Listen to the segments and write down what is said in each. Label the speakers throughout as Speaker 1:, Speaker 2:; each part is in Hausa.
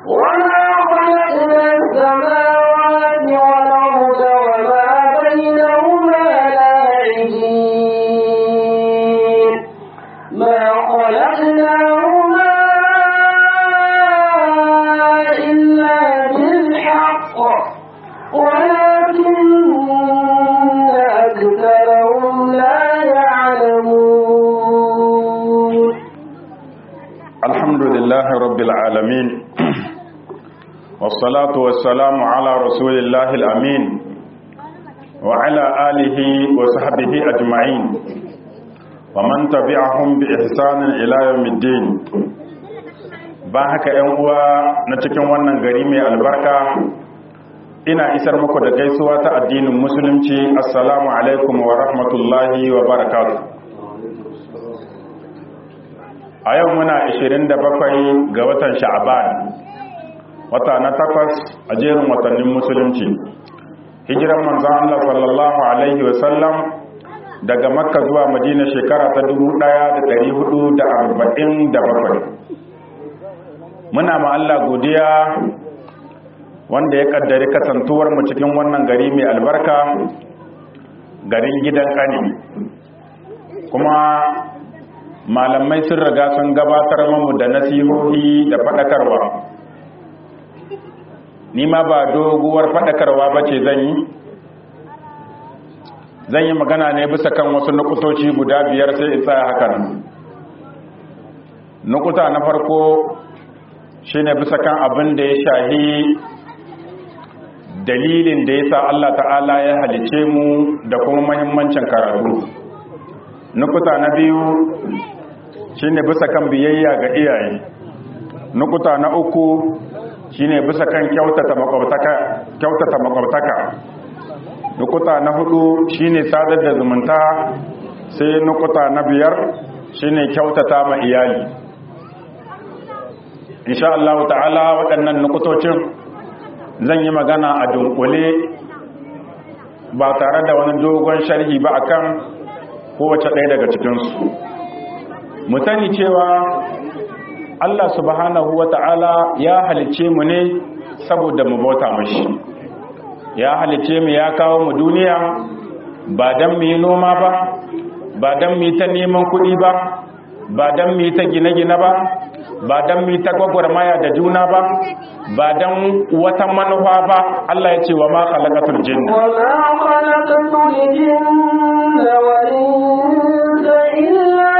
Speaker 1: وما خلقنا السماوات والأرض وما بينهما لاعبين ما خلقناهما إلا بالحق ولكن أكثرهم لا يعلمون
Speaker 2: الحمد لله رب العالمين والصلاة والسلام على رسول الله الأمين وعلى آله وصحبه أجمعين ومن تبعهم بإحسان إلى يوم الدين ba haka ‘yan uwa na cikin wannan gari mai albarka ina isar muku da gaisuwa ta addinin musulunci assalamu alaikum wa rahmatullahi wa barakatuh a yau muna 27 ga watan sha'aban wata na takwas a jerin watannin musulunci hijiran manzan Allah sallallahu alaihi wasallam daga makka zuwa madina shekara ta 1447 muna ma Allah godiya wanda ya kaddari kasantuwar mu cikin wannan gari mai albarka garin gidan kani kuma malamai sun riga sun gabatar mamu da nasihohi da faɗakarwa ni ma ba doguwar faɗakarwa ba ce zan yi zan yi magana ne bisa kan wasu nukutoci guda biyar sai in tsaya hakan nukuta na farko shine bisa kan abin da ya shahi dalilin da ya sa Allah ta'ala ya halice mu da kuma mahimmancin karatu nukuta na biyu shine bisa kan biyayya ga iyaye nukuta na uku shine bisa kan kyautata makwabtaka kyautata makwabtaka nukuta na hudu shine sadar da zumunta sai nukuta na biyar shine kyautata ma iyali insha Allah ta'ala waɗannan nukutocin zan yi magana a dunkule ba tare da wani dogon sharhi ba akan kowace ɗaya daga cikinsu mu sani cewa Allah subhanahu wa ta'ala ya halice mu ne saboda mu bauta mashi ya halice mu ya kawo mu duniya ba don mu yi noma ba ba don mu yi ta neman kuɗi ba ba don mu yi ta gine-gine ba ba don mu yi ta gwagwarmaya da juna ba ba don wata manufa ba Allah ya ce wa ma khalaqatul jinna
Speaker 1: وما خلقت الجن والإنس إلا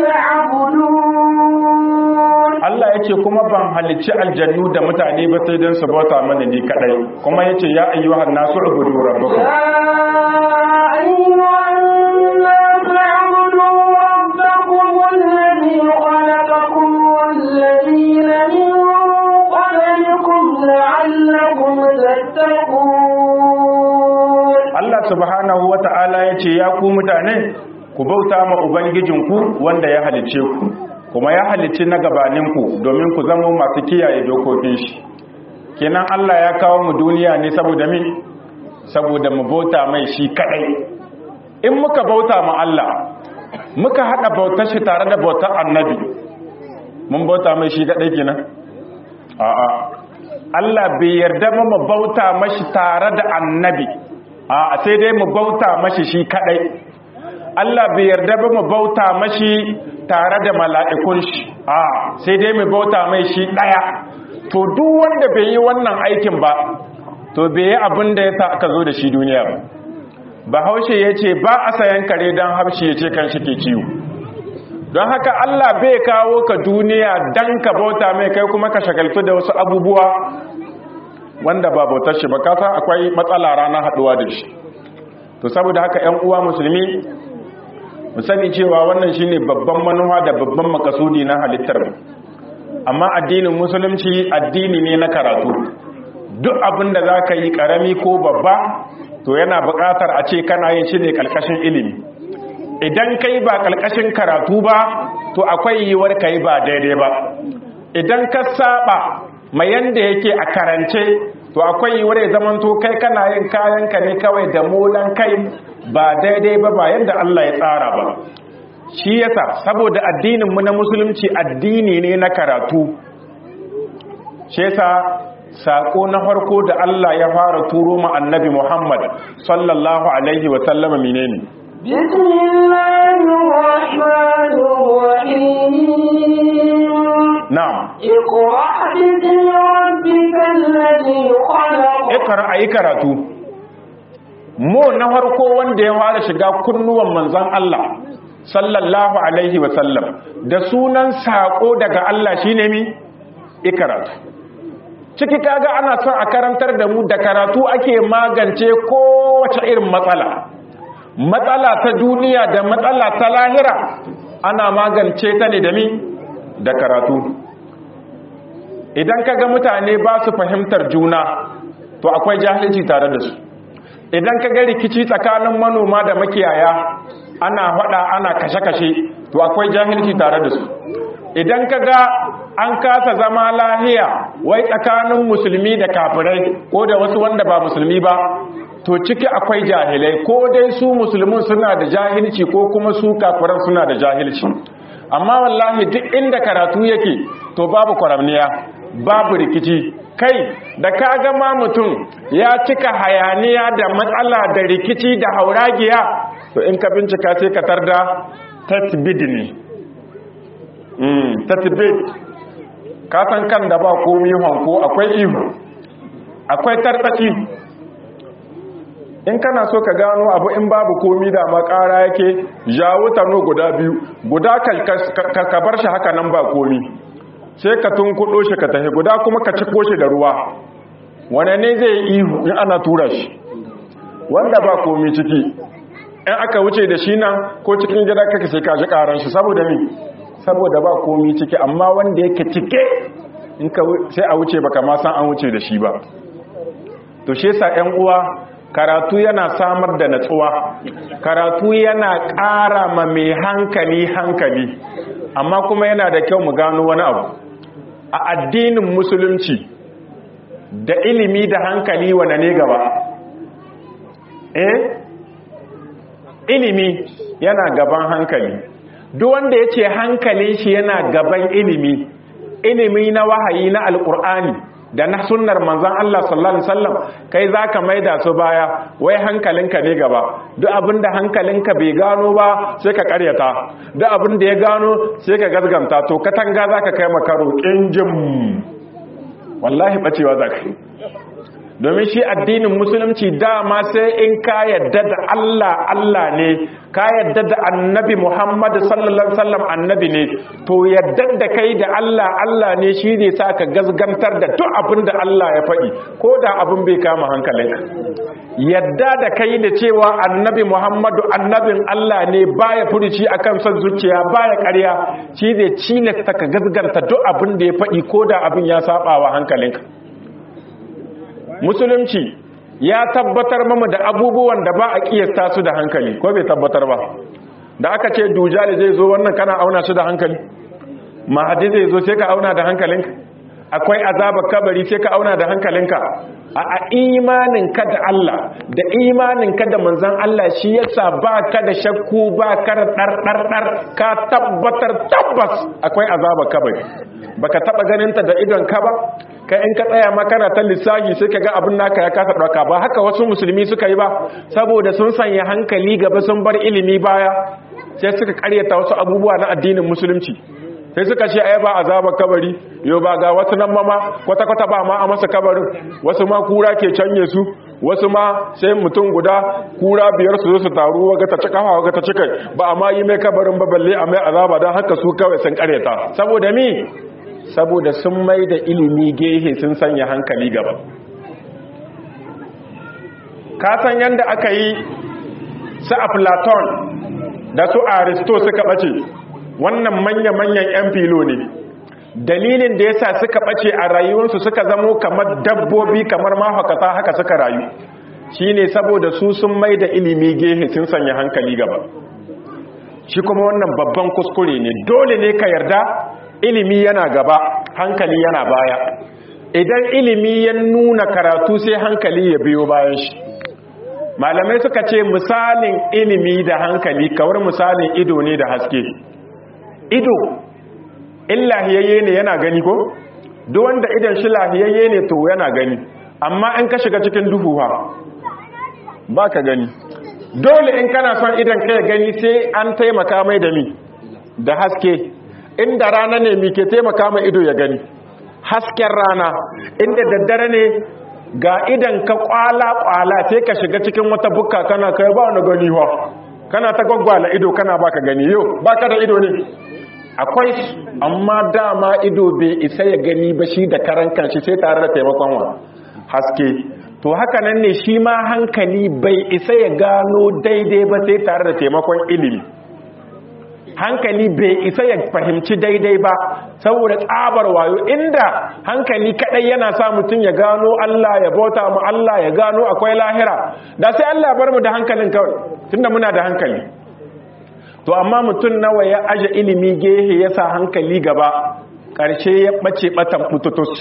Speaker 1: ليعبدون
Speaker 2: Allah ya ce kuma ban halicci aljannu da mutane ba sai don su bauta mana ni kadai kuma ya ce ya ayyuhan nasu ubudu rabbakum
Speaker 1: يا أيها الناس اعبدوا ربكم الذي خلقكم والذين من قبلكم لعلكم تتقون
Speaker 2: Allah subhanahu wa ta'ala ya ce ya ku mutane ku bauta ma ubangijinku wanda ya halicce ku kuma ya halicci na gabaninku domin ku zama masu kiyaye dokokin shi kenan Allah ya kawo mu duniya ne saboda min saboda mu bauta mai shi kadai in muka bauta ma Allah muka hada bautar shi tare da bautar annabi mun bauta mai shi kadai kenan a'a Allah bai yarda ba mu bauta mashi tare da annabi a sai dai mu bauta mashi shi kadai Allah bai yarda ba mu bauta mashi tare da mala'ikun shi a sai dai mu bauta mai shi daya to duk wanda bai yi wannan aikin ba to bai yi abin da ya sa aka zo da shi duniya ba bahaushe ya ce ba a sayan kare don harshe ya ce kan shi ke ciwo don haka Allah bai kawo ka duniya don ka bauta mai kai kuma ka shagaltu da wasu abubuwa wanda ba bautar shi ba kasa akwai matsala rana haduwa da shi to saboda haka ƴan uwa musulmi mu sani cewa wannan shine babban manufa da babban makasudi na halittar mu amma addinin musulunci addini ne na karatu duk abin da zaka yi karami ko babba to yana buƙatar a ce kana yin shi ne kalkashin ilimi idan kai ba kalkashin karatu ba to akwai yiwuwar kai ba daidai ba idan ka saba mai yanda yake a karance to akwai yiwuwar ya zaman to kai kana yin kayanka ne kawai da molan kai ba daidai ba ba yanda Allah ya tsara ba shi yasa saboda addinin mu na musulunci addini ne na karatu shi yasa sako na farko da Allah ya fara turo ma annabi Muhammad sallallahu alaihi wa sallama menene
Speaker 1: بسم الله الرحمن الرحيم
Speaker 2: na'am
Speaker 1: اقرأ باسم ربك الذي خلق
Speaker 2: ikra ayi karatu mu na farko wanda ya fara shiga kunnuwan manzon Allah sallallahu alaihi wa sallam da sunan sako daga Allah shine mi ikaratu ciki kaga ana son a karantar da mu da karatu ake magance kowace irin matsala matsala ta duniya da matsala ta lahira ana magance ta ne da mi da karatu idan kaga mutane ba su fahimtar juna to akwai jahilci tare da su idan kaga rikici tsakanin manoma da makiyaya ana faɗa ana kashe-kashe to akwai jahilci tare da su idan kaga an kasa zama lahiya wai tsakanin musulmi da kafirai ko da wasu wanda ba musulmi ba to ciki akwai jahilai ko dai su musulmin suna da jahilci ko kuma su kafiran suna da jahilci amma wallahi duk inda karatu yake to babu kwaramniya babu rikici kai da ka gama mutum ya cika hayaniya da matsala da rikici da hauragiya to in ka bincika sai ka tarda tatbid ne mm tatbid ka san kan da ba komi hanko akwai ihu akwai tartaki in kana so ka gano abu in babu komi da makara yake jawo tano guda biyu guda ka bar shi haka nan ba komi sai ka tunkuɗo shi ka tafi guda kuma ka ciko shi da ruwa wane ne zai ihu in ana tura shi wanda ba komi ciki in aka wuce da shi nan ko cikin gida kaka sai ka ji karan shi saboda mi saboda ba komi ciki amma wanda yake cike in ka sai a wuce baka ma san an wuce da shi ba to shi yasa ƴan uwa karatu yana samar da natsuwa karatu yana ƙara ma mai hankali hankali amma kuma yana da kyau mu gano wani abu a addinin musulunci da ilimi da hankali wane ne gaba eh ilimi yana gaban hankali duk wanda ya ce hankalin shi yana gaban ilimi ilimi na wahayi na alkur'ani da na sunnar manzan Allah sallallahu alaihi wasallam kai zaka maida su baya wai hankalinka ne gaba duk abinda hankalinka bai gano ba sai ka karyata duk abinda ya gano sai ka gazganta to katanga zaka kai makaro kinjim wallahi bacewa zaka domin shi addinin musulunci dama sai in ka yadda da Allah Allah ne ka yadda da annabi Muhammad sallallahu alaihi wasallam annabi ne to yadda da kai da Allah Allah ne shi ne sa ka gazgantar da duk abin da Allah ya faɗi ko da abin bai kama hankalinka yadda da kai da cewa annabi Muhammadu annabin Allah ne baya furuci akan son zuciya baya ƙarya shi ne cilasta ka gazganta duk abin da ya faɗi ko da abin ya saba wa hankalinka musulunci ya tabbatar mama da abubuwan da ba a kiyasta su da hankali ko bai tabbatar ba da aka ce dujali zai zo wannan kana auna su da hankali mahadi zai zo sai ka auna da hankalinka akwai azabar kabari sai ka auna da hankalinka a imaninka da Allah da imaninka da manzan Allah shi yasa ba ka da shakku ba ka da ɗarɗarɗar ka tabbatar tabbas akwai azabar kabari baka taba ganinta da idon ka ba kai in ka tsaya ma kana ta lissafi sai ka ga abin naka ya kasa ɗauka ba haka wasu musulmi suka yi ba saboda sun sanya hankali gaba sun bar ilimi baya sai suka karyata wasu abubuwa na addinin musulunci sai suka ce ai ba azabar kabari yau ba ga wasu nan mama kwata-kwata ba ma a masa kabarin wasu ma kura ke canye su wasu ma sai mutum guda kura biyar su zo su taru waga ta cika waga ta cika ba a ma yi mai kabarin ba balle a mai azaba don haka su kawai sun karyata saboda mi saboda sun mai da ilimi gehe sun sanya hankali gaba ka san yadda aka yi su a platon da su aristo suka ɓace wannan manya-manyan 'yan filo ne dalilin da yasa suka ɓace a rayuwarsu suka zamo kamar dabbobi kamar mahaukata haka suka rayu shine saboda su sun mai da ilimi gehe sun sanya hankali gaba shi kuma wannan babban kuskure ne dole ne ka yarda ilimi yana gaba hankali yana baya idan ilimi ya nuna karatu sai hankali ya biyo bayan shi malamai suka ce misalin ilimi da hankali kawar misalin ido ne da haske ido illahiyayye ne yana gani ko duk wanda idan shi lahiyayye ne to yana gani amma in ka shiga cikin duhu ha ba ka gani dole in kana son idan ka gani sai an taimaka mai da mi da haske inda rana ne mi ke taimaka mai ido ya gani hasken rana inda daddare ne ga idan ka kwala-kwala sai ka shiga cikin wata bukka kana kai ba wani gani wa kana ta gwaggwala ido kana baka gani yau baka da ido ne akwai amma dama ido bai isa ya gani ba shi da karan kanshi sai tare da taimakon wa haske to haka nan ne shi ma hankali bai isa ya gano daidai ba sai tare da taimakon ilimi hankali bai isa ya fahimci daidai ba saboda tsabar wayo inda hankali kadai yana sa mutum ya gano Allah ya bauta mu Allah ya gano akwai lahira da sai Allah ya bar mu da hankalin kawai tunda muna da hankali to amma mutum nawa ya aje ilimi gehe ya sa hankali gaba ƙarshe ya ɓace ɓatan pututus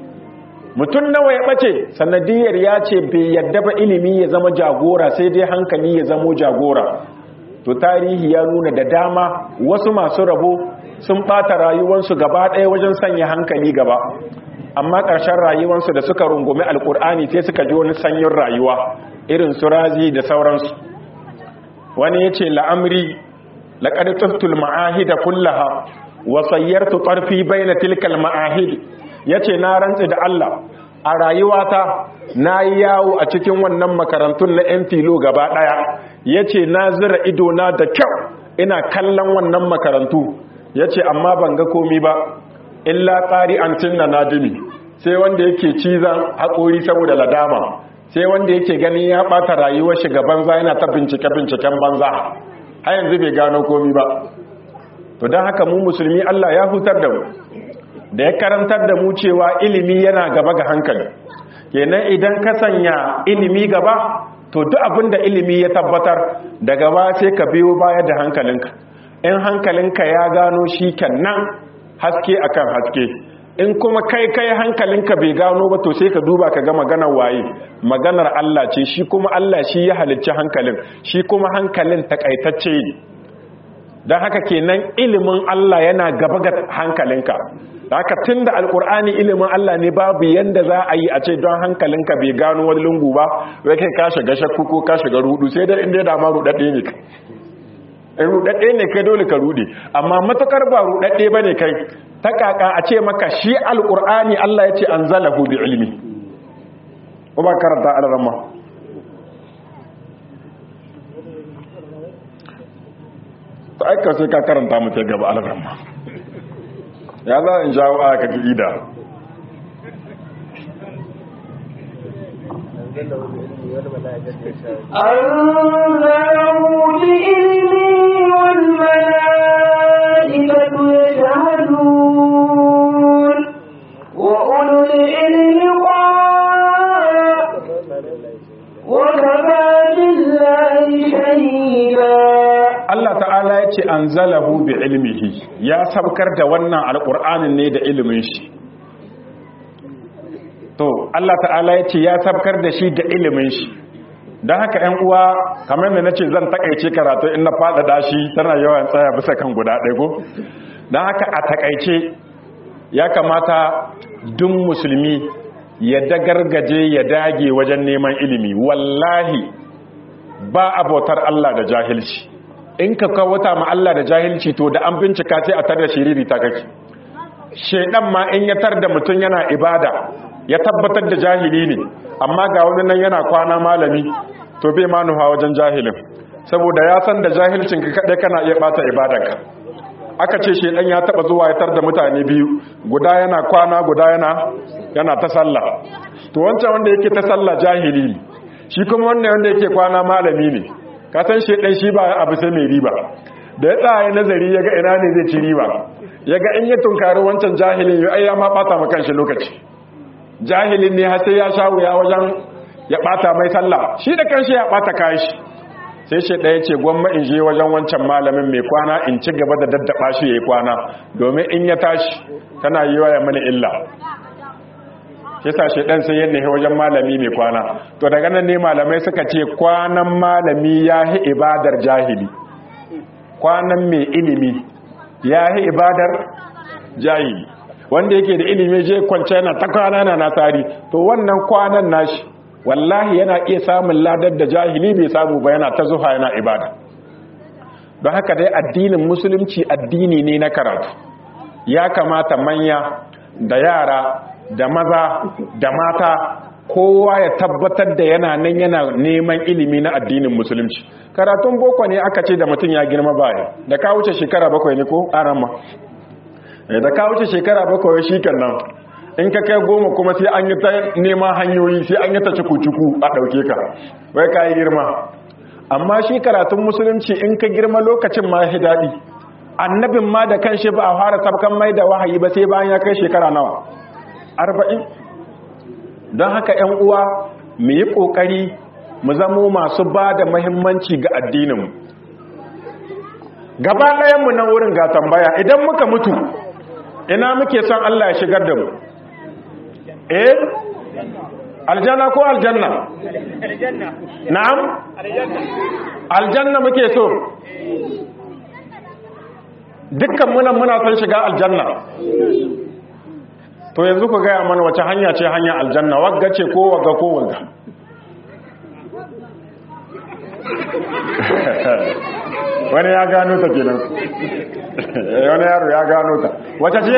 Speaker 2: mutum nawa ya ɓace sanadiyar ya ce bai yadda ba ilimi ya zama jagora sai dai hankali ya zamo jagora to tarihi ya nuna da dama wasu masu rabo sun ɓata rayuwarsu gaba ɗaya wajen sanya hankali gaba amma ƙarshen rayuwarsu da suka rungumi alƙur'ani sai suka ji wani sanyin rayuwa irin su razi da sauransu wani ya ce la'amri laƙar tuftul ma'ahida kullaha wa sayyartu ƙarfi bai na tilkal ma'ahid ya ce na rantsi da Allah a rayuwata na yi yawo a cikin wannan makarantun na 'yan filo gaba ɗaya ya ce na zira idona da kyau ina kallon wannan makarantu ya ce amma ban ga komi ba illa tsari an cinna nadimi sai wanda yake cizon haƙori saboda ladama sai wanda yake ganin ya ɓata rayuwar shiga banza yana ta bincike-binciken banza har yanzu bai gano komi ba to don haka mu musulmi Allah ya hutar da mu da ya karantar da mu cewa ilimi yana gaba ga hankali kenan idan ka sanya ilimi gaba to duk abin da ilimi ya tabbatar da gaba sai ka biyo baya da hankalinka in hankalinka ya gano shi nan haske akan haske in kuma kai kai hankalinka bai gano ba to sai ka duba ka ga maganar waye maganar Allah ce shi kuma Allah shi ya halicci hankalin shi kuma hankalin takaitacce ne don haka kenan ilimin Allah yana gaba ga hankalinka da haka tun da alkur'ani ilimin Allah ne babu yanda za a yi a ce don hankalinka bai gano wani lungu ba wai kai ka shiga shakku ko ka shiga rudu sai dai inda da ma rudadde ne kai in rudadde ne kai dole ka rude amma matukar ba rudadde bane kai ta kaka a ce maka shi alkur'ani Allah ya ce anzalahu bi ilmi ko ba karanta al-ramma ta aika sai ka karanta mu sai gaba al-ramma ya za in jawo aya ka ida
Speaker 1: أنزله بإذنه والملائكة يشهدون وأولو العلم قال وكفى بالله شهيدا
Speaker 2: Allah ta'ala ya ce an zalahu bi ilmihi ya sabkar da wannan alƙur'anin ne da ilimin shi to Allah ta'ala ya ce ya sabkar da shi da ilimin shi don haka ‘yan uwa kamar da na ce zan takaice karatu in na faɗaɗa shi tana yawan tsaya bisa kan guda ɗaya ko don haka a takaice ya kamata duk musulmi ya dagargaje ya dage wajen neman ilimi wallahi ba abotar Allah da jahilci in ka kawata ma Allah da jahilci to da an bincika sai a tar da shiriri ta kake shedan ma in ya tar da mutum yana ibada ya tabbatar da jahili ne amma ga wani nan yana kwana malami to bai ma nufa wajen jahilin saboda ya san da jahilcin ka kadai kana iya bata ibadarka aka ce shedan ya taba zuwa ya tar da mutane biyu guda yana kwana guda yana yana ta sallah to wancan wanda yake ta sallah jahili ne shi kuma wannan wanda yake kwana malami ne ka san shedan shi ba abu sai mai riba da ya tsaya nazari ya ga ina ne zai ci riba ya ga in ya tunkari wancan jahilin ya ai ya ma bata ma kanshi lokaci jahilin ne har sai ya sha wuya wajen ya bata mai sallah shi da kanshi ya bata kashi sai shi ɗaya ce gwamma in je wajen wancan malamin mai kwana in ci gaba da daddaba shi ya yi kwana domin in ya tashi tana yi wa ya mana illa kisa shi ɗan sai yadda wajen malami mai kwana to daga nan ne malamai suka ce kwanan malami ya hi ibadar jahili kwanan mai ilimi ya hi ibadar jahili wanda yake da ilimi je kwance yana ta kwana na nasari to wannan kwanan nashi wallahi yana iya samun ladar da jahili bai samu ba yana ta zuha yana ibada don haka dai addinin musulunci addini ne na karatu ya kamata manya da yara da maza da mata kowa ya tabbatar da yana nan yana neman ilimi na addinin musulunci karatun boko ne aka ce da mutum ya girma baya da ka wuce shekara bakwai ne ko arama da ka wuce shekara bakwai shi nan in ka kai goma kuma sai an yi ta neman hanyoyi sai an yi ta cuku-cuku a ɗauke ka wai ka yi girma amma shi karatun musulunci in ka girma lokacin ma ya daɗi annabin ma da kan shi ba a fara sabkan mai da wahayi ba sai bayan ya kai shekara nawa arba'in don haka 'yan uwa mu yi ƙoƙari mu zamo masu ba da mahimmanci ga addininmu gaba ɗayanmu nan wurin ga tambaya idan muka mutu ina muke son Allah ya shigar da mu eh aljanna ko aljanna na'am aljanna muke so dukkan munan muna son shiga aljanna to yanzu ku gaya mana wace hanya ce hanya aljanna wagga ce ko wagga ko wagga wani ya gano ta kenan wani yaro ya gano ta wace ce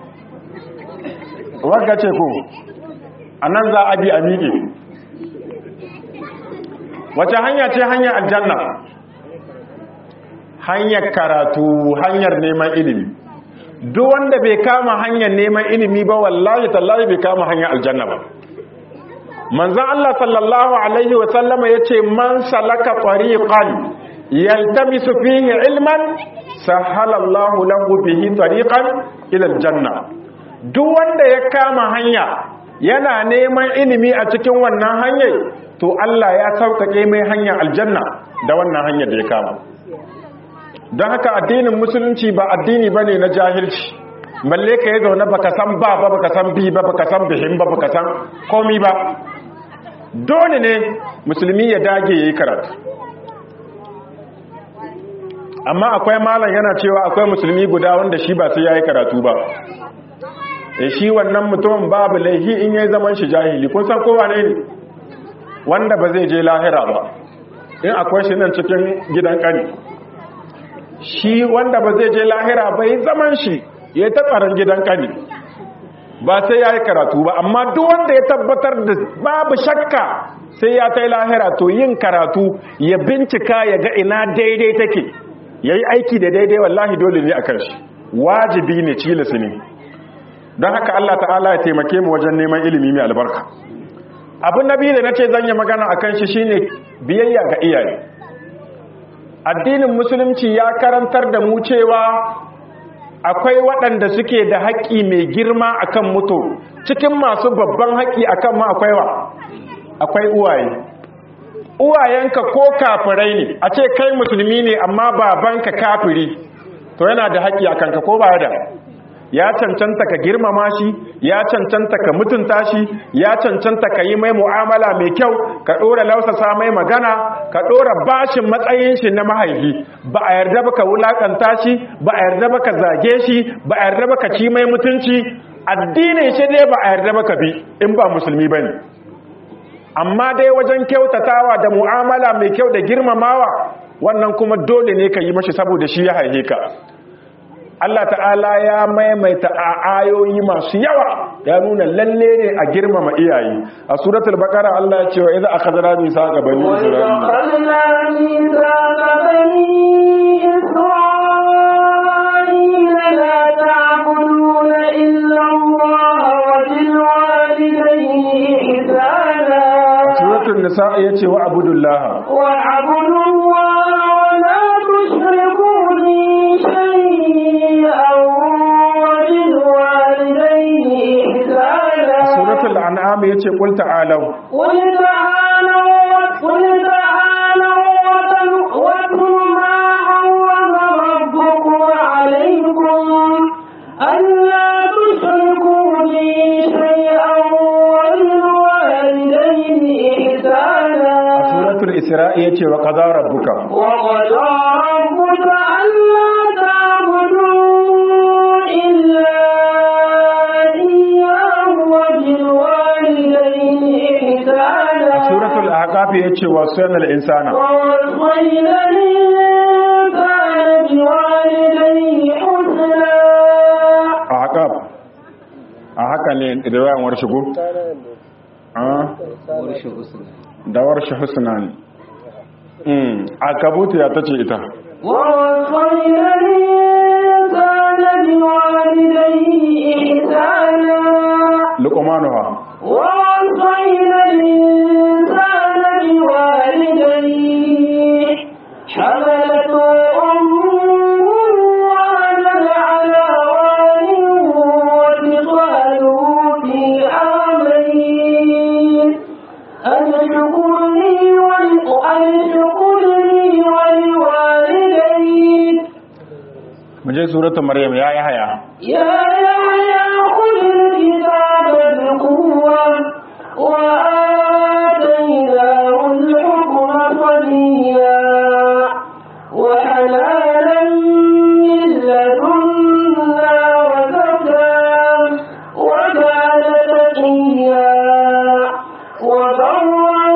Speaker 2: wagga ce ko a nan za a bi a miƙe wace hanya ce hanya aljanna hanyar karatu hanyar neman ilimi duk wanda bai kama hanyar neman ilimi ba wallahi tallahi bai kama hanyar aljanna ba manzon Allah sallallahu alaihi wa sallama yace man salaka tariqan yaltamisu fihi ilman sahala Allahu lahu bihi tariqan ila aljanna duk wanda ya kama hanya yana neman ilimi a cikin wannan hanyar to Allah ya sauƙaƙe mai hanyar aljanna da wannan hanyar da ya kama don haka addinin musulunci ba addini ba ne na jahilci balle ka yi zaune baka san ba ba baka san bi ba baka san bihin ba baka san komi ba dole ne musulmi ya dage ya yi karatu amma akwai malam yana cewa akwai musulmi guda wanda shi ba sai ya yi karatu ba e shi wannan mutumin babu laihi in ya zaman shi jahili kun san kowa ne wanda ba zai je lahira ba in akwai shi nan cikin gidan kani shi wanda ba zai je lahira bai zaman shi ya ta tsaron gidan kani ba sai ya yi karatu ba amma duk wanda ya tabbatar da babu shakka sai ya ta yi lahira to yin karatu ya bincika ya ga ina daidai take ya yi aiki da daidai wallahi dole ne a kan shi wajibi ne cilisi ne don haka Allah ta'ala ya taimake mu wajen neman ilimi mai albarka abin nabi da na ce zan yi magana a kan shi shine biyayya ga iyaye addinin musulunci ya karantar da mu cewa akwai waɗanda suke da haƙƙi mai girma akan mutu cikin masu babban haƙƙi akan ma akwai wa akwai uwaye uwayenka ko kafirai ne a ce kai musulmi ne amma babanka kafiri to yana da haƙƙi akan ka ko ba da ya cancanta ka girmama shi ya cancanta ka mutunta shi ya cancanta ka yi mai mu'amala mai kyau ka ɗora lausasa mai magana ka ɗora bashin matsayin shi na mahaifi ba a yarda ba ka wulaƙanta shi ba a yarda ba ka zage shi ba a yarda ba ka ci mai mutunci addinin shi dai ba a yarda ba ka bi in ba musulmi ba ne amma dai wajen kyautatawa da mu'amala mai kyau da girmamawa wannan kuma dole ne ka yi mashi saboda shi ya haihe ka Allah ta'ala ya maimaita a ayoyi masu yawa ya nuna lalle ne a girmama iyaye a suratul baqara Allah ya ce wa idza akhadna mithaqa bani
Speaker 1: isra'ila la ta'buduna illa Allah wa bil walidayni ihsana
Speaker 2: suratul nisa yace wa abudullah
Speaker 1: wa abudullah wa la tushriku bi shay'in
Speaker 2: suratul an'am yace qul ta'alu
Speaker 1: qul ta'alu qul ta'alu wa ma harrama rabbukum alaykum alla tushriku bi shay'an wa bil walidayni ihsana
Speaker 2: suratul isra yace wa qada rabbuka
Speaker 1: wa qada rabbuka alla ta'budu illa
Speaker 2: arafi yace wa sayyidul insana
Speaker 1: ووصينا الإنسان بوالديه حسنا
Speaker 2: a haka a haka ne riwayan warshigo da warshi husna ne mm a kabutu ya tace ita
Speaker 1: ووصينا الإنسان بوالديه إحسانا
Speaker 2: luqmanuha
Speaker 1: ووصينا الإنسان بوالديه حملته أمه وهنا على وهن وفصاله في عامين أن اشكر لي ول- أن اشكر لي ولوالديك
Speaker 2: mu je suratul maryam ya yi haya
Speaker 1: يا يحيى خذ الكتاب بقوة وآتيناه الحكم صبيا وحنانا من لدنا وزكاة وكان تقيا وبرا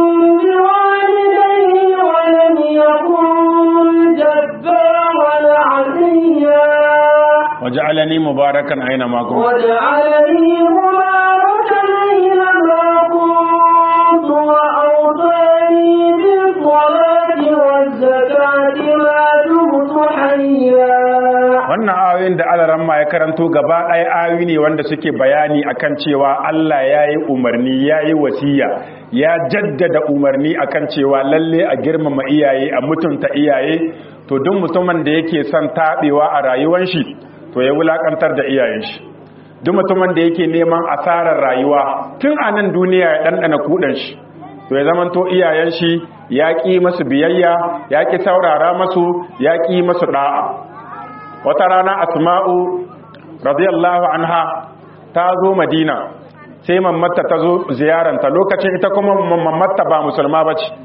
Speaker 1: بوالديه ولم يكن جبارا عصيا
Speaker 2: waj'alani mubarakan aina ma kuntu
Speaker 1: واجعلني مباركا أينما كنت وأوصاني بالصلاة والزكاة ما دمت حيا
Speaker 2: wannan ayoyin da alaran ma ya karanto gaba ɗaya ayoyi ne wanda suke bayani akan cewa Allah ya yi umarni ya yi wasiya ya jaddada umarni akan cewa lalle a girmama iyaye a mutunta iyaye to duk mutumin da yake son taɓewa a rayuwar shi to ya wulakantar da iyayen shi duk mutumin da yake neman asarar rayuwa tun a nan duniya ya ɗanɗana kuɗin shi to ya zamanto iyayen shi ya ƙi masu biyayya ya ƙi saurara masu ya ƙi masu ɗa'a wata rana asma'u radiyallahu anha ta zo madina sai mammatta ta zo ziyaranta lokacin ita kuma mammatta ba musulma ba ce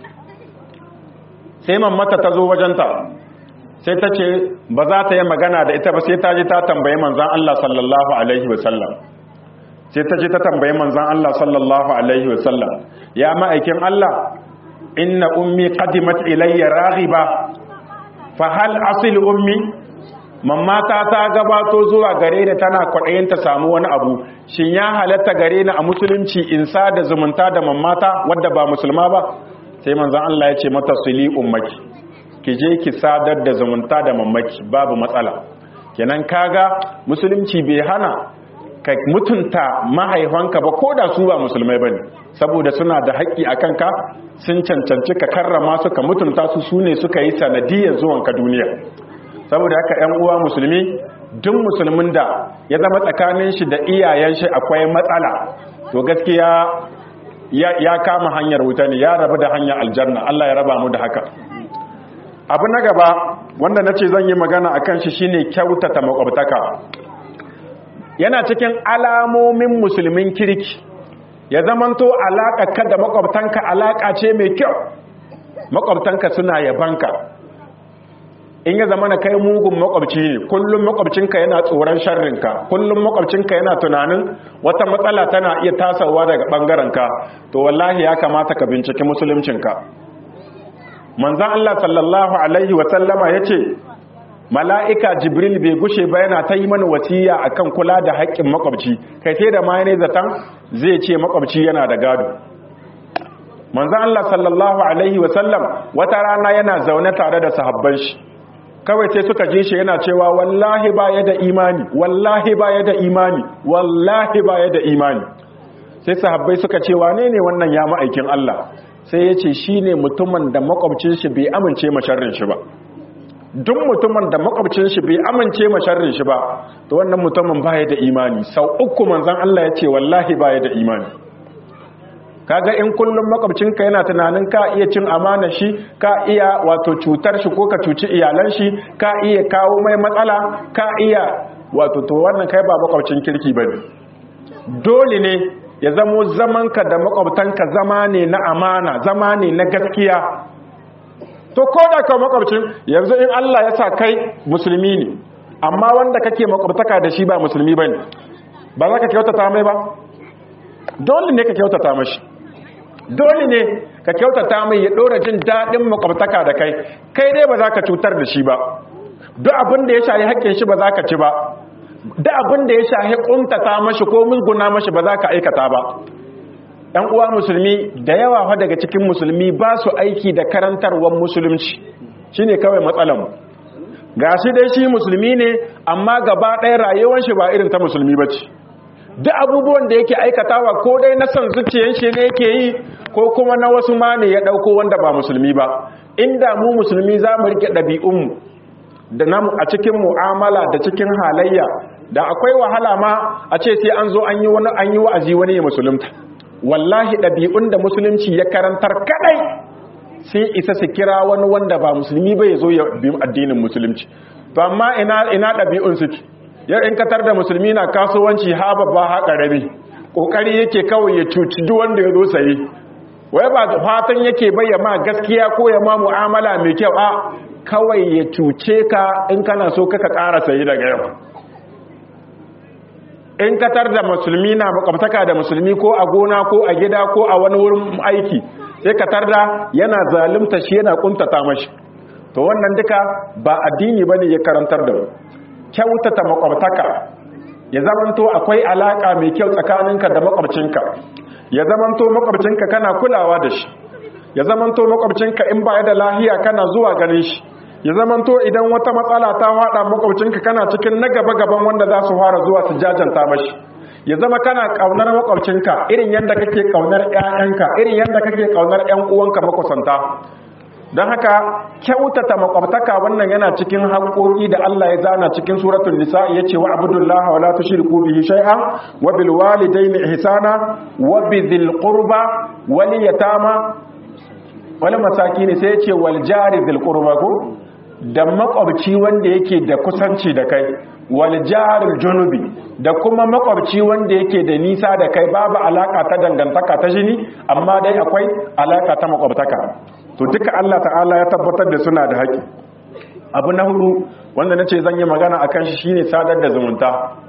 Speaker 2: sai mammatta ta zo wajenta sai ta ce ba za ta yi magana da ita ba sai ta ji ta tambayi manzan Allah sallallahu alaihi wasallam sai ta ji ta tambayi manzan Allah sallallahu alaihi wasallam ya ma'aikin Allah inna ummi qadimat ilayya raghiba fa hal asil ummi mamata ta gabato zuwa gare ni tana kwaɗayin ta samu wani abu shin ya halatta gare ni a musulunci in sa da zumunta da mamata wadda ba musulma ba sai manzon Allah ya ce mata sili ummaki ki je ki sadar da zumunta da mamaki babu matsala kenan kaga musulunci bai hana ka mutunta mahaifanka ba ko da su ba musulmai bane saboda suna da haƙƙi a kanka sun cancanci ka karrama su ka mutunta su su ne suka yi sanadiyar zuwanka duniya saboda haka ‘yan uwa musulmi duk musulmin da ya zama tsakanin shi da iyayen shi akwai matsala to gaskiya ya kama hanyar wuta ne ya rabu da hanyar aljanna Allah ya raba mu da haka abu na gaba wanda na ce zan yi magana a kan shi shine kyautata makwabtaka yana cikin alamomin musulmin kirki ya zamanto alaƙa ka da makwabtanka alaƙa ce mai kyau makwabtanka suna yabanka in ya zama na kai mugun makwabci ne kullum makwabcinka yana tsoron sharrinka kullum makwabcinka yana tunanin wata matsala tana iya tasawa daga ɓangarenka to wallahi ya kamata ka binciki musuluncinka manzan Allah sallallahu alaihi wasallama ya ce mala'ika jibril bai gushe ba yana ta yi mana wasiya akan kula da haƙƙin makwabci kai sai da ma ne zaton zai ce makwabci yana da gado manzan Allah sallallahu alaihi wasallam wata rana yana zaune tare da sahabban shi kawai sai suka je shi yana cewa wallahi baya da imani wallahi baya da imani wallahi baya da imani sai sahabbai suka ce wane ne wannan ya ma'aikin Allah sai ya ce shi ne mutumin da makwabcin shi bai amince masharrin shi ba duk mutumin da makwabcin shi bai amince masharrin shi ba to wannan mutumin baya da imani sau uku manzon Allah ya ce wallahi baya da imani kaga in kullum makwabcinka yana tunanin ka iya cin amana shi ka iya wato cutar shi ko ka cuci iyalan shi ka iya kawo mai matsala ka iya wato to wannan kai ba makwabcin kirki bane dole ne ya zamo zamanka da makwabtanka zama ne na amana zama ne na gaskiya to ko da ka makwabcin yanzu in Allah ya sa kai musulmi ne amma wanda kake makwabtaka da shi ba musulmi bane ba za ka kyautata mai ba dole ne ka kyautata mashi dole ne ka kyautata mai ya ɗora jin daɗin makwabtaka da kai kai dai ba za ka cutar da shi ba duk abin da ya shahi haƙƙin shi ba za ka ci ba duk abin da ya shahi ƙuntata mashi ko musguna mashi ba za ka aikata ba ɗan uwa musulmi da yawa fa daga cikin musulmi ba su aiki da karantarwar musulunci shine kawai matsalanmu ga shi dai shi musulmi ne amma gaba ɗaya rayuwar shi ba irin ta musulmi ba ce duk abubuwan da yake aikatawa ko dai na son zuciyar shi ne yake yi ko kuma na wasu ma ne ya ɗauko wanda ba musulmi ba inda mu musulmi za mu riƙe ɗabi'unmu da namu a cikin mu'amala da cikin halayya da akwai wahala ma a ce sai an zo an yi wani an yi wa'azi wani ya musulunta wallahi ɗabi'un da musulunci ya karantar kadai sai isa su kira wani wanda ba musulmi ba ya zo ya bi addinin musulunci to amma ina ina ɗabi'un suke yau in katar da musulmi na kasuwanci ha babba ha ƙarami ƙoƙari yake kawai ya cuci duk wanda ya zo saye wai ba fatan yake bayyana gaskiya ko ya ma mu'amala mai kyau a kawai ya cuce ka in kana so kaka ƙara sayi daga yau in katar da musulmi na makwabtaka da musulmi ko a gona ko a gida ko a wani wurin aiki sai katar da yana zalunta shi yana kuntata mashi to wannan duka ba addini bane ya karantar da mu kyautata makwabtaka ya zamanto akwai alaka mai kyau tsakaninka da makwabcinka ya zamanto makwabcinka kana kulawa da shi ya zamanto makwabcinka in ba da lahiya kana zuwa ganin shi ya zamanto idan wata matsala ta hada makwabcinka kana cikin na gaba gaban wanda za su fara zuwa su jajanta mashi ya zama kana kaunar makwabcinka irin yadda kake kaunar ƴaƴanka irin yadda kake kaunar ƴan uwanka makusanta don haka kyautata makwabtaka wannan yana cikin haƙoƙi da Allah ya zana cikin suratul nisa yace wa abudullaha wa la tushriku bihi shay'an wa bil walidayni ihsana wa bidhil qurba wal yatama wal masakin sai yace wal jari dhil qurba ko da makwabci wanda yake da kusanci da kai wal jaril junubi da kuma makwabci wanda yake da nisa da kai babu alaka ta dangantaka ta jini amma dai akwai alaka ta makwabtaka to duka Allah ta'ala ya tabbatar da suna da haƙi abu na hudu wanda nace zan yi magana akan shi shine sadar da zumunta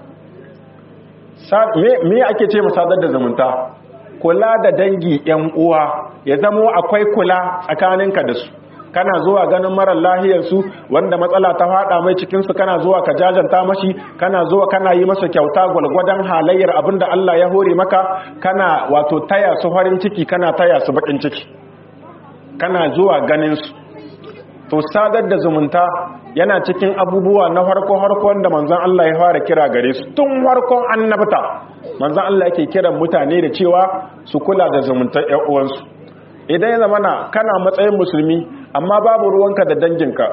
Speaker 2: me ake ce mu sadar da zumunta kula da dangi yan uwa ya zamo akwai kula tsakaninka da su kana zuwa ganin marar lahiyarsu wanda matsala ta fada mai cikinsu kana zuwa ka jajanta mashi kana zuwa kana yi masa kyauta gwalgwadon halayyar abinda Allah ya hore maka kana wato taya su farin ciki kana taya su bakin ciki kana zuwa ganin su to sadar da zumunta yana cikin abubuwa na farko harkon da manzon Allah ya fara kira gare su tun farkon annabta manzon Allah yake kiran mutane da cewa su kula da zumuntar ƴan uwansu idan ya zamana kana matsayin musulmi amma babu ruwanka da danginka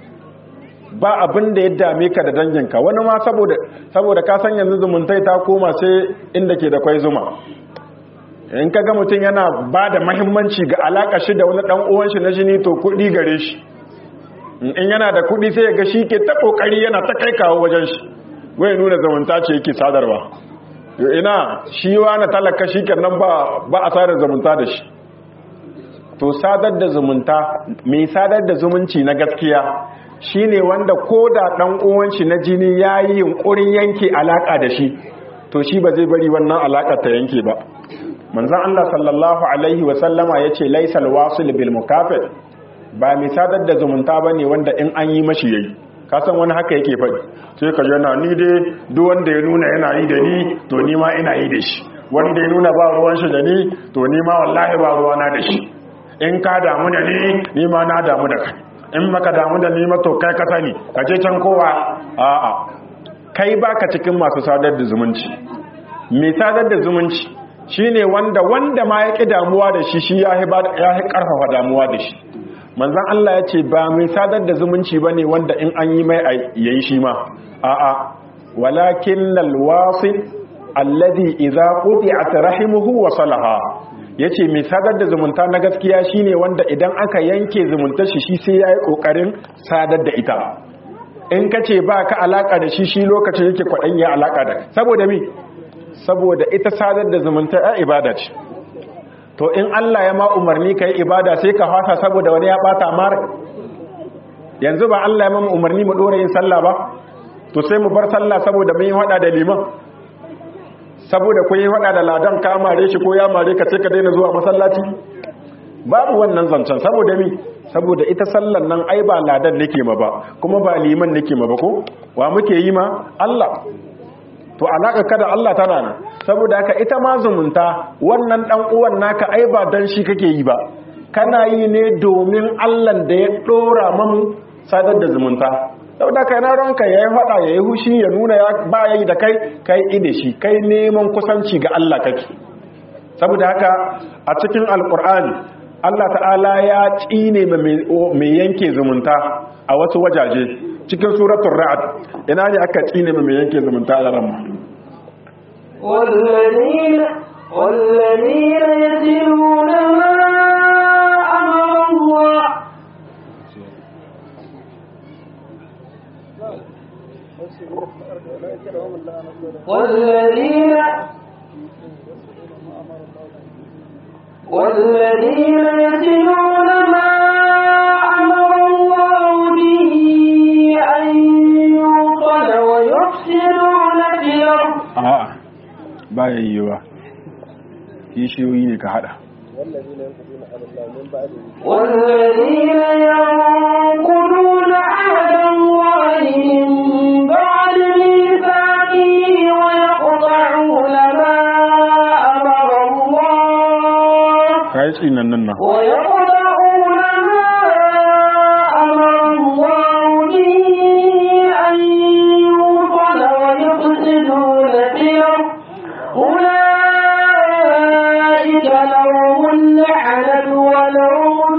Speaker 2: ba abin da ya dame ka da danginka wani ma saboda saboda ka san yanzu zumuntai ta koma sai inda ke da kwai zuma in kaga mutum yana ba da mahimmanci ga alaka shi da wani dan uwan shi na jini to kuɗi gare shi in yana da kuɗi sai ya ga shi ke ta kokari yana ta kai kawo wajen shi wai nuna zumunta ce yake sadarwa ina shi wa na talaka shi kenan ba ba a sadar zumunta da shi to sadar da zumunta mai sadar da zumunci na gaskiya shine wanda ko da dan uwan shi na jini yayi yunkurin yanke alaka da shi to shi ba zai bari wannan alaka ta yanke ba manzon Allah sallallahu alaihi wa sallama yace laysal wasil bil mukafir ba mai sadar da zumunta bane wanda in an yi mashi yayi ka san wani haka yake faɗi sai ka yana ni dai duk wanda ya nuna yana yi da ni to ni ma ina yi da shi wanda ya nuna ba ruwan shi da ni to ni ma wallahi ba ruwana da shi in ka damu da ni ni ma na damu da kai in maka damu da ni ma to kai ka sani ka je can kowa a'a kai baka cikin masu sadar da zumunci mai sadar da zumunci shine wanda wanda ma ya ki damuwa da shi shi ya ya karfafa damuwa da shi manzon Allah ya ce ba mai sadar da zumunci bane wanda in an yi mai yayi shi ma a'a walakin lal wasil alladhi idza quti'at rahimuhu wa salaha ya ce mai sadar da zumunta na gaskiya shine wanda idan aka yanke zumuntar shi shi sai ya yi ƙoƙarin sadar da ita in ka ce ba ka alaƙa da shi shi lokacin yake kwaɗan ya alaƙa da saboda mi saboda ita sadar da zumunta ya ibada ce to in Allah ya ma umarni ka yi ibada sai ka fasa saboda wani ya ɓata mara yanzu ba Allah ya ma umarni mu ɗora yin sallah ba to sai mu bar sallah saboda mun yi haɗa da liman saboda kun yi faɗa da ladan ka mare shi ko ya mare ka ce ka daina zuwa masallaci babu wannan zancen saboda mi saboda ita sallan nan ai ba ladan nake ma ba kuma ba liman nake ma ba ko wa muke yi ma Allah to alaka kada Allah tana nan saboda haka ita ma zumunta wannan dan uwan naka ai ba dan shi kake yi ba kana yi ne domin Allah da ya dora mamu sadar da zumunta saboda kai na ranka yayi fada yayi hushi ya nuna ya ba yayi da kai kai ide shi kai neman kusanci ga Allah kake saboda haka a cikin alqur'ani Allah ta'ala ya tsine mai yanke zumunta a wasu wajaje cikin suratul ra'd ina ne aka tsine mai yanke zumunta a ramma
Speaker 1: والذين والذين يتلون ما أمر الله والذين والذين يتلون ما أمر الله به أن يوصل ويفسدون في الأرض
Speaker 2: a'a baya yiwa kishiyoyi ne ka hada
Speaker 1: والذين ينقضون عهد الله من بعد ميثاقه ويقطعون ما أمر الله
Speaker 2: kai tsinan nan nan
Speaker 1: ويقطعون ما أمر الله به أن يوصل ويفسدون في الأرض أولئك لهم اللعنة ولهم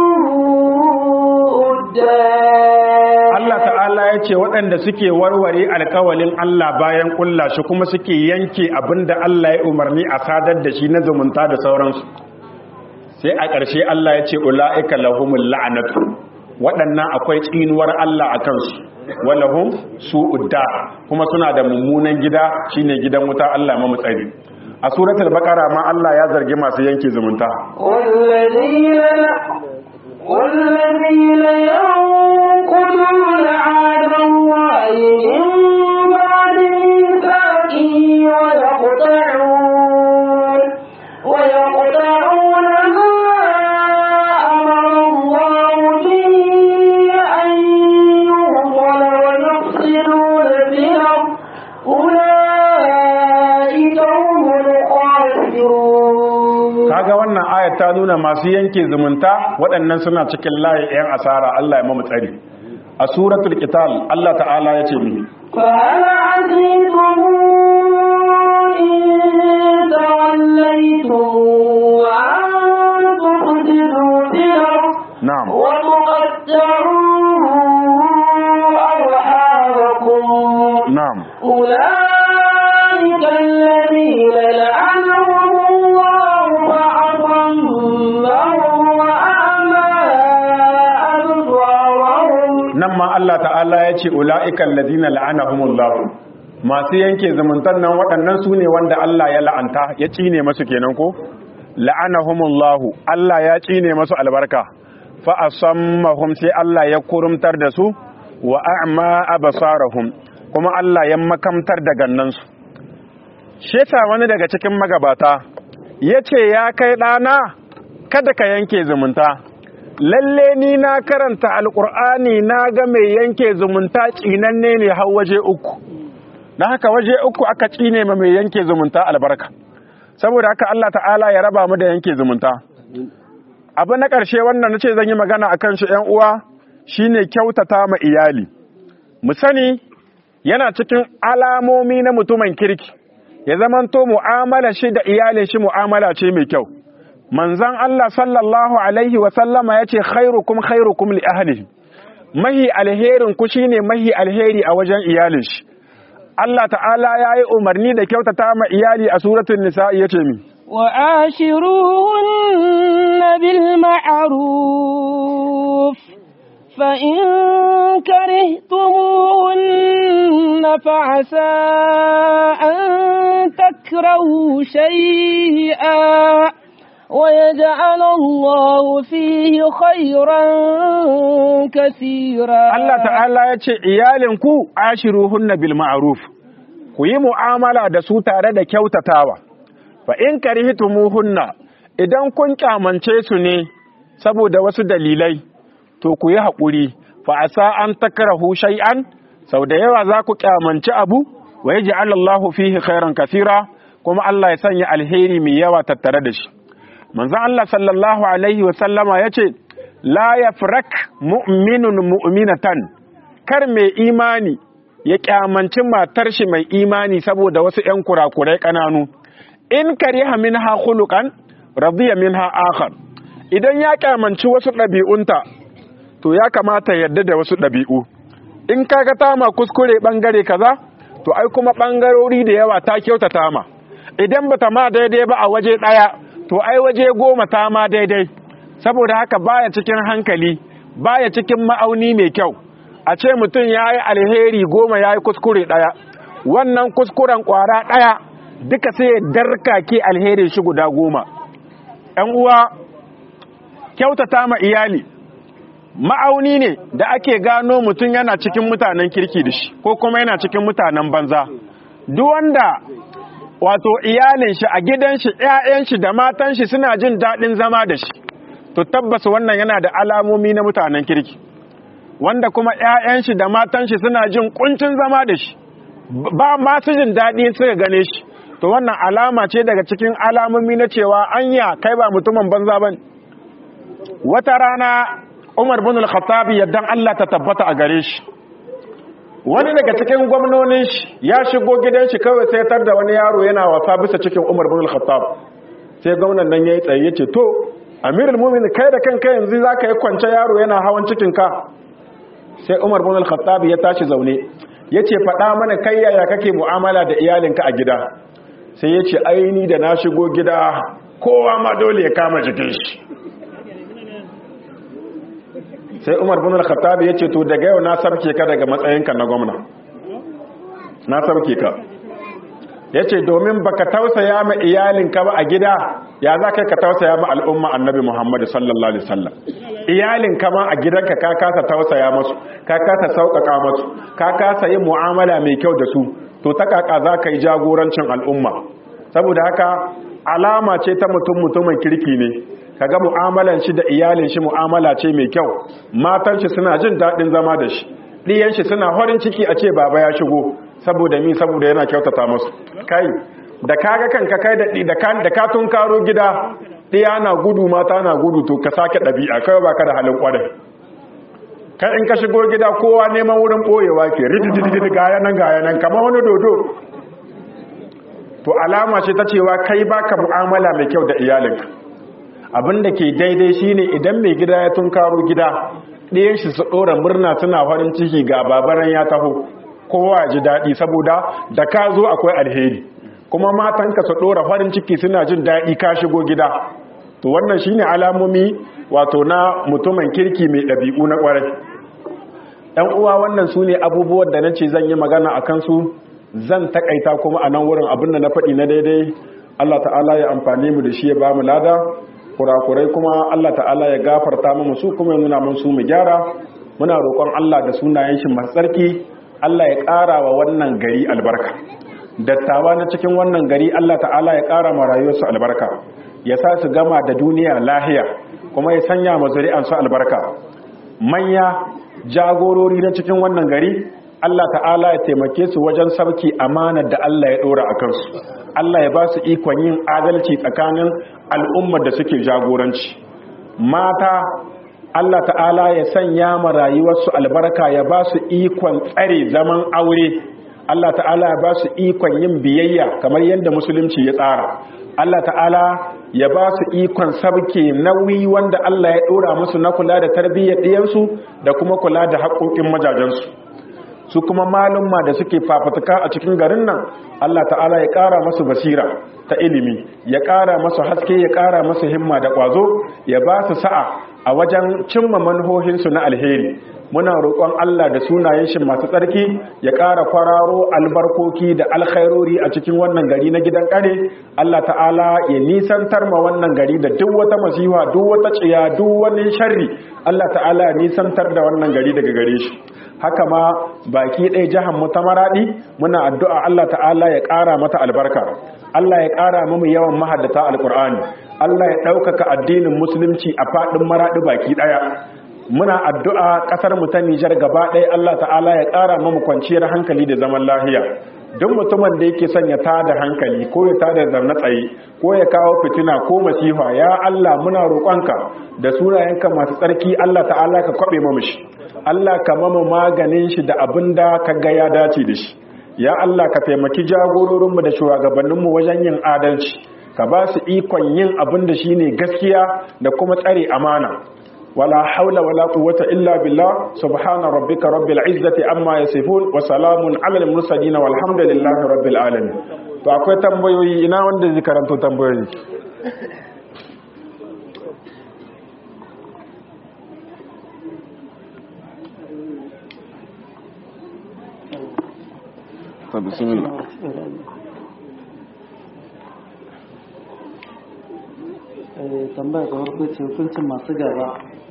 Speaker 1: سوء الدار
Speaker 2: Allah ta'ala ya ce waɗanda suke warware alkawalin Allah bayan ƙulla shi kuma suke yanke abinda Allah ya umarni a sadar da shi na zumunta da sauransu sai a ƙarshe Allah ya ce ula'ika lahumul la'anatu waɗannan akwai tsinuwar Allah a kansu walahum su'udda kuma suna da mummunan gida shine gidan wuta Allah ma tsari a suratul baqara ma Allah ya zargi masu yanke zumunta
Speaker 1: والذين والذين ينقضون عهد الله من بعد ميثاقه ويقطعون ويقطعون ما أمر الله به أن يوصل ويفسدون في الأرض أولئك هم الخاسرون
Speaker 2: kaga wannan ayat ta nuna masu yanke zumunta waɗannan suna cikin layi 'yan asara Allah ya mamu tsari a suratul qital Allah ta'ala ya ce mi
Speaker 1: فهل عسيتم إن توليتم وأن تفسدوا في الأرض
Speaker 2: na'am
Speaker 1: وتقطعوا أرحامكم
Speaker 2: na'am
Speaker 1: أولئك الذين لعنهم الله فأصمهم وأعمى أبصارهم
Speaker 2: nan ma Allah ta'ala ya ce ula'ikan ladina la'anahumullah masu yanke zumuntan nan waɗannan su ne wanda Allah ya la'anta ya cine masu kenan ko la'anahumullahu Allah ya cine masu albarka fa asammahum sai Allah ya kurumtar da su wa a'ma absarahum kuma Allah ya makamtar da gannansu sheta wani daga cikin magabata yace ya kai ɗana kada ka yanke zumunta lalle ni na karanta alkur'ani na ga mai yanke zumunta tsinanne ne har waje uku na haka waje uku aka tsine ma mai yanke zumunta albarka saboda haka Allah ta'ala ya raba mu da yanke zumunta abu na ƙarshe wannan nace zan yi magana akan shi ƴan uwa shine kyautata ma iyali mu sani yana cikin alamomi na mutumin kirki ya zamanto mu'amala shi da iyalin shi mu'amala ce mai kyau manzan Allah sallallahu Alaihi wasallama ya ce khairukum khairukum li ahlihi mahi alherin ku shine mahi alheri a wajen iyalin shi Allah ta'ala ya yi umarni da kyautata ma iyali a suratun nisa ya ce mi
Speaker 3: وآشروهن بالمعروف فإن كرهتموهن فعسى أن تكرهوا شيئا ويجعل الله فيه خيرا كثيرا
Speaker 2: Allah ta'ala ya ce iyalinku ashiruhunna bil ma'ruf ku yi mu'amala da su tare da kyautatawa fa in karihtumuhunna idan kun kyamance su ne saboda wasu dalilai to ku yi haƙuri fa asa an takrahu shay'an sau da yawa za ku kyamanci abu wa yaj'al Allahu fihi khairan kathira kuma Allah ya sanya alheri mai yawa tattare da shi manzo Allah sallallahu alaihi wa sallama yace la yafrak mu'minun mu'minatan kar mai imani ya kyamanci matar shi mai imani saboda wasu ƴan kurakurai kananu in kariha minha khuluqan radiya minha akhar idan ya kyamanci wasu ɗabi'unta to ya kamata yadda da wasu ɗabi'u in kaga ta ma kuskure bangare kaza to ai kuma bangarori da yawa ta kyautata ma idan bata ma daidai ba a waje ɗaya to ai waje goma ta ma daidai saboda haka baya cikin hankali baya cikin ma'auni mai kyau a ce mutum ya yi alheri goma ya yi kuskure ɗaya wannan kuskuren ƙwara ɗaya duka sai darka ke alheri shi guda goma ‘yan uwa kyautata ma iyali ma'auni ne da ake gano mutum yana cikin mutanen kirki da shi ko kuma yana cikin mutanen banza duk wanda wato iyalin shi a gidan shi ƴaƴan shi da matan shi suna jin daɗin zama da shi to tabbas wannan yana da alamomi na mutanen kirki wanda kuma ƴaƴan shi da matan shi suna jin kuncin zama da shi ba ma su jin daɗi suka gane shi to wannan alama ce daga cikin alamomi na cewa anya kai ba mutumin banza bane wata rana Umar bin al-Khattab yaddan Allah ta tabbata a gare shi wani daga cikin gwamnonin shi ya shigo gidan shi kawai sai tar da wani yaro yana wasa bisa cikin Umar bin al-Khattab sai gwamnan nan yayi tsaye yace to Amirul Mu'minin kai da kanka yanzu zaka yi kwance yaro yana hawan cikin ka sai Umar bin al-Khattab ya tashi zaune yace faɗa mana kai yaya kake mu'amala da iyalinka a gida sai yace aini da na shigo gida kowa ma dole ya kama jikin shi sai umar bin al-khattab ya ce to daga yau na sarke ka daga matsayinka na gwamna na sarke ka ya ce domin baka tausaya ma iyalinka ba a gida ya za ka tausaya ma al'umma annabi muhammadu sallallahu alaihi wasallam iyalinka ma a gidanka ka kasa tausaya masu ka kasa sauƙaƙa masu ka kasa yin mu'amala mai kyau da su to ta kaka za ka yi jagorancin al'umma saboda haka alama ce ta mutum mutumin kirki ne kaga mu'amalan shi da iyalin shi mu'amala ce mai kyau matan shi suna jin daɗin zama da shi ɗiyan shi suna horin ciki a ce baba ya shigo saboda mi saboda yana kyautata musu kai da kaga kanka kai da da kan da ka tun karo gida ɗiya na gudu mata na gudu to ka sake ɗabi'a kai baka da halin kwarai kai in ka shigo gida kowa neman wurin boyewa ke ridididid gaya nan gaya nan kamar wani dodo to alama ce ta cewa kai baka mu'amala mai kyau da iyalinka abin da ke daidai shine idan mai gida ya tunkaro gida ɗayan shi su ɗora murna suna farin ciki ga babaran ya taho kowa ji daɗi saboda da ka zo akwai alheri kuma matanka su ɗora farin ciki suna jin daɗi ka shigo gida to wannan shine alamomi wato na mutumin kirki mai ɗabi'u na ƙwarai ɗan uwa wannan su ne abubuwan da na ce zan yi magana a kansu zan taƙaita kuma a nan wurin abin da na faɗi na daidai Allah ta'ala ya amfani mu da shi ya ba mu lada kurakurai kuma Allah ta'ala ya gafarta mu su kuma nuna mun su mu gyara muna roƙon Allah da sunayen shi masu tsarki Allah ya ƙara wa wannan gari albarka dattawa na cikin wannan gari Allah ta'ala ya ƙara ma rayuwarsu albarka ya sa su gama da duniya lahiya kuma ya sanya ma zuri'ansu albarka manya jagorori na cikin wannan gari Allah ta'ala ya taimake su wajen sarki amanar da Allah ya ɗora a kansu Allah ya ba su ikon yin adalci tsakanin al'ummar da suke jagoranci mata Allah ta'ala ya sanya ma rayuwarsu albarka ya ba su ikon tsare zaman aure Allah ta'ala ya ba su ikon yin biyayya kamar yadda musulunci ya tsara Allah ta'ala ya ba su ikon sabke nauyi wanda Allah ya ɗora musu na kula da tarbiyyar ɗiyansu da kuma kula da haƙoƙin majajensu su kuma malumma da suke fafutuka a cikin garin nan Allah ta'ala ya ƙara masu basira ta ilimi ya ƙara masu haske ya ƙara masu himma da ƙwazo ya ba su sa'a a wajen cimma manhohinsu na alheri muna roƙon Allah da sunayen shi masu tsarki ya ƙara kwararo albarkoki da alkhairori a cikin wannan gari na gidan ƙare Allah ta'ala ya nisantar ma wannan gari da duk wata masifa duk wata tsiya duk wani sharri Allah ta'ala ya nisantar da wannan gari daga gare shi haka ma baki ɗaya jihar mu ta maraɗi muna addu'a Allah ta'ala ya ƙara mata albarka Allah ya ƙara mu yawan mahaddata alƙur'ani Allah ya ɗaukaka addinin musulunci a faɗin maraɗi baki ɗaya muna addu'a ƙasar mu ta Nijar gaba ɗaya Allah ta'ala ya ƙara mamu kwanciyar hankali da zaman lafiya duk mutumin da yake son ya tada hankali ko ya tada zarna tsaye ko ya kawo fitina ko masifa ya Allah muna roƙonka da sunayenka masu tsarki Allah ta'ala ka kwaɓe mamu shi Allah ka mamu maganin shi da abin da ka ga ya dace da shi ya Allah ka taimaki jagororinmu da shugabanninmu wajen yin adalci ka ba su ikon yin abin da shine gaskiya da kuma tsare amana wala haula wala quwwata illa billah subhana rabbika rabbil izzati amma yasifun wa salamun alal mursalin walhamdulillahi rabbil alamin to akwai tambayoyi ina wanda zai karanto tambayoyi bismillah
Speaker 4: tambaya ga farko ce hukuncin masu gaba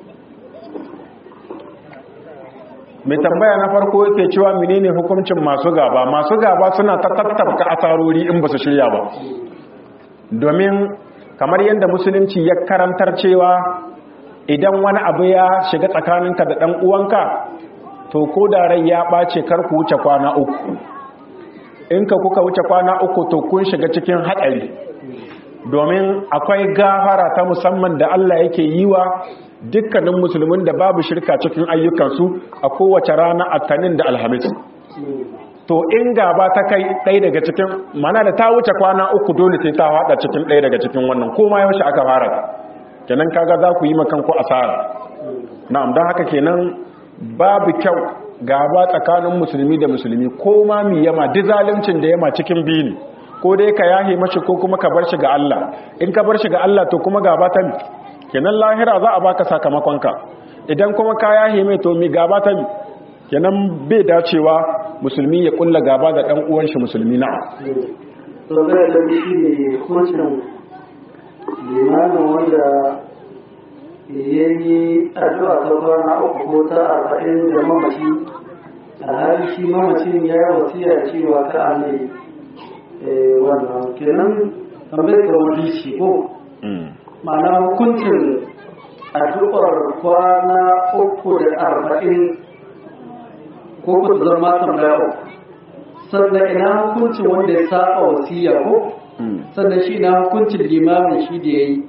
Speaker 2: mai tambaya na farko yake cewa menene hukuncin masu gaba masu gaba suna ta tattabka asarori in ba su shirya ba domin kamar yadda musulunci ya karantar cewa idan wani abu ya shiga tsakaninka da ɗan uwanka to ko da rai ya ɓace kar ku wuce kwana uku in ka kuka wuce kwana uku to kun shiga cikin haɗari domin akwai gafara ta musamman da Allah yake yi wa dukkanin musulmin da babu shirka cikin ayyukansu a kowace rana attanin da alhamis to in gaba ta kai ɗaya daga cikin mana da ta wuce kwana uku dole sai ta haɗa cikin ɗaya daga cikin wannan koma yaushe aka fara kenan kaga za ku yi makanku asara na'am don haka kenan babu kyau gaba tsakanin musulmi da musulmi ko ma mi yama duk zaluncin da yama cikin biyu ne ko dai ka yahe mashi ko kuma ka bar shi ga Allah in ka bar shi ga Allah to kuma gaba ta mi kenan lahira za a baka sakamakonka idan kuma ka yahe mai to mi gaba ta mi kenan bai dacewa musulmi ya kulla gaba da dan uwan shi musulmi na
Speaker 4: tambaya da shi ne hukuncin limanin wanda ya yi addu'a ta kwana uku ko ta arba'in da mamaci a hali shi mamacin ya yi wasiya cewa ka a mai wannan kenan tambayar ga wani shi ko ma'ana hukuncin addu'ar kwana uku da arba'in ko ku zama tambaya uku sannan ina hukuncin wanda ya saba wasiya ko sannan shi ina hukuncin limamin shi da ya yi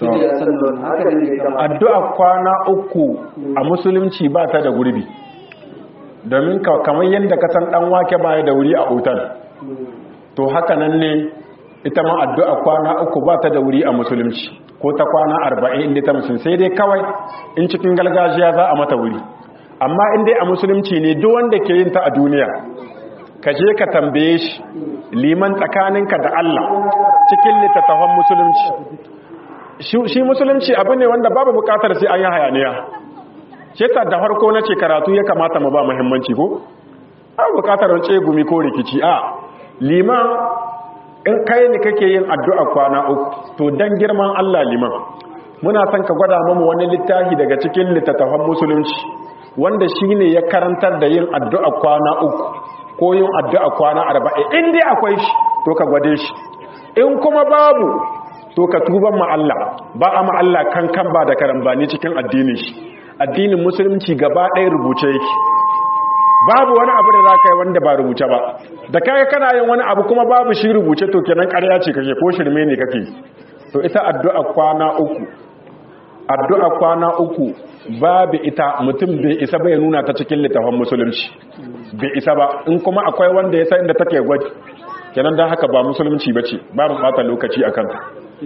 Speaker 2: addu'a kwana uku a musulunci ba ta da gurbi domin kamar yadda ka san dan wake baya da wuri a otal to haka nan ne ita ma addu'a kwana uku ba ta da wuri a musulunci ko ta kwana arba'in inda ta musulun sai dai kawai in cikin gargajiya za a mata wuri amma in dai a musulunci ne duk wanda ke yin ta a duniya ka je ka tambaye shi liman tsakaninka da Allah cikin littattafan musulunci shi musulunci abu ne wanda babu bukatar sai an yi hayaniya ce ta da farko na ce karatu ya kamata mu ba muhimmanci ko babu bukatar wance gumi ko rikici a liman in kai ne kake yin addu'a kwana uku to dan girman Allah liman muna son ka gwada mamu wani littafi daga cikin littattafan musulunci wanda shine ya karantar da yin addu'a kwana uku ko yin addu'a kwana arba'in in dai akwai shi to ka gwade shi in kuma babu to ka tuban ma Allah ba a ma Allah kankan ba da karambani cikin addinin shi addinin musulunci gaba ɗaya rubuce yake babu wani abu da za ka yi wanda ba rubuce ba da kaga kana yin wani abu kuma babu shi rubuce to kenan ƙarya ce kake ko shirme ne kake to ita addu'a kwana uku addu'a kwana uku babu ita mutum bai isa bai nuna ta cikin littafin musulunci bai isa ba in kuma akwai wanda ya san inda take gwaji kenan dan haka ba musulunci bace babu bata lokaci akan ta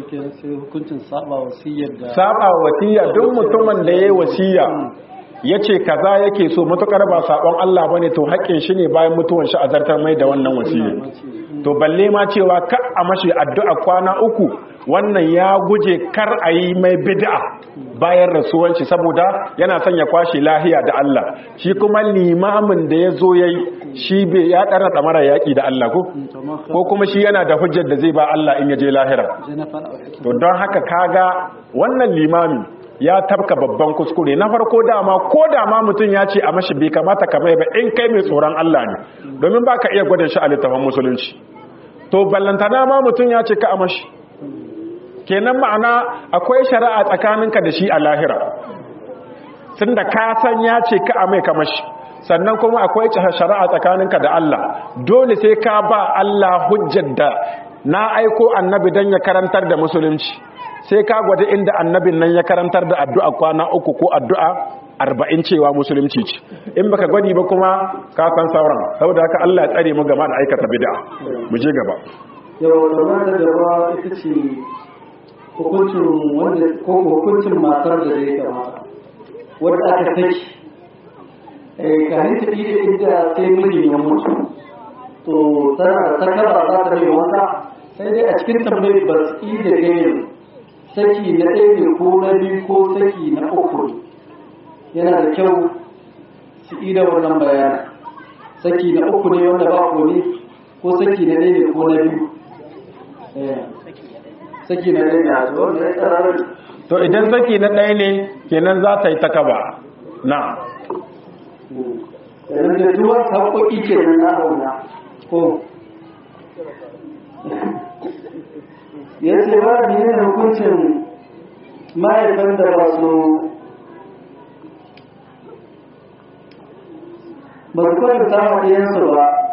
Speaker 2: saba wasiya duk mutumin da ya yi wasiya ya ce kaza yake so matukar ba sabon Allah bane to haƙƙin shi ne bayan mutuwan shi a zartar mai da wannan wasiya to balle ma cewa ka a mashi addu'a kwana uku wannan ya guje kar a yi mai bid'a bayan rasuwan shi saboda yana son ya kwashe lahiya da Allah shi kuma limamin da ya zo yayi shi bai ya ɗara ɗamara yaƙi da Allah ko ko kuma shi yana da hujjar da zai ba Allah in ya je lahira to don haka kaga wannan limami ya tabka babban kuskure na farko dama ko dama mutum ya ce a mashi bai kamata ka mai ba in kai mai tsoron Allah ne domin ba ka iya gwada shi a littafin musulunci to ballantana ma mutum ya ce ka a mashi kenan ma'ana akwai shari'a tsakaninka da shi a lahira tunda ka san ya ce ka a mai kamashi sannan kuma akwai shari'a tsakaninka da Allah dole sai ka ba Allah hujjar da na aiko annabi dan ya karantar da musulunci sai ka gwada inda annabin nan ya karantar da addu'a kwana uku ko addu'a arba'in cewa musulunci ce in baka gwadi ba kuma ka san sauran saboda haka Allah ya tsare mu gaba da aikata bid'a mu je gaba
Speaker 4: yau da da gaba ita ce hukuncin wanda ko hukuncin matar da zai kamata wanda aka saki eh kafin ta ida inda sai mijin ya mutu to tana ta kaba za ta yi wanka sai dai a cikin tambayi ba su ida ganin saki na ɗaya ne ko na biyu ko saki na uku yana da kyau su ida wannan bayanin saki na uku ne wanda ba ko ne ko saki na ɗaya ne ko na biyu saki na ɗaya ne a zuwa da ya tsararar
Speaker 2: to idan saki na ɗaya ne kenan za ta yi ta kaba na
Speaker 4: yanzu da duwar haƙoƙi ke nan na auna ko ya ce ba da yin hukuncin mahaifan da ba su ba su kwanta ta ɗiyansu ba